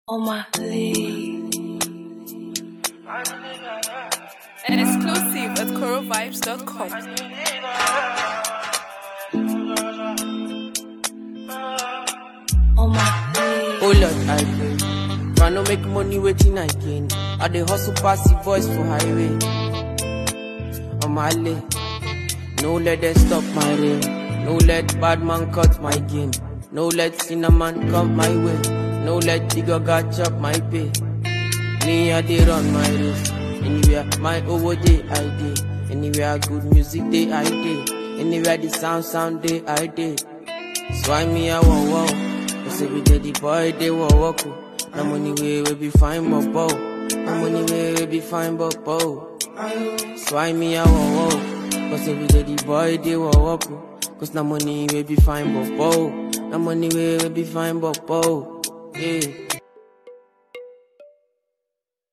on my leave. Exclusive at corovibes.com. On my leave. Oh Lord, I pray. Man, no make money waiting I gain. I dey hustle pass the voice for highway. On my lane. No let them stop my rain. No let bad man cut my game. No let cinnamon come my way. No let digger chop my pay. Me, I dey run my race. Anywhere my over day I dey. Anywhere good music day I dey. Anywhere the sound sound day I dey. So I me I want wow. Cause every day the boy they want walk. oh. No money way we be fine but bow. No money way we be fine but bow. So I me I want wow. Cause every day the boy they want walk. oh. Cause no money we be fine but bow. No money way we be fine but bow. Yeah.